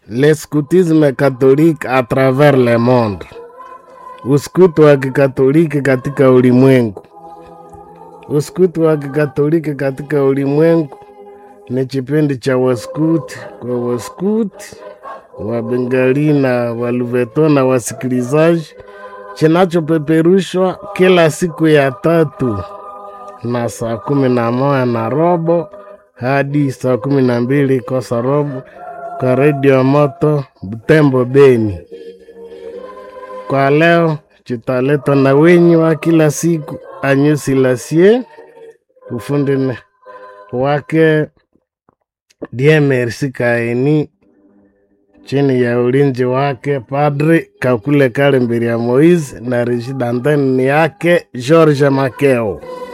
le scoutisme catholique à travers le monde, uskutu wa kikatoliki katika ulimwengu. Uskutu wa kikatoliki katika ulimwengu ni kipindi cha waskuti kwa waskuti wa Bengali na Waluveto na wasikilizaji, kinachopeperushwa kila siku ya tatu na saa kumi na moja na robo hadi saa kumi na mbili kosa robo kwa redio moto Butembo Beni. Kwa leo chitaletwa na wenyi wa kila siku Anyusi Lasie, ufundi ne- wake Die Merci Kaini, chini ya ulinzi wake Padri Kakule Kale Mbiria Moise na Rishid Anteni yake George Makeo.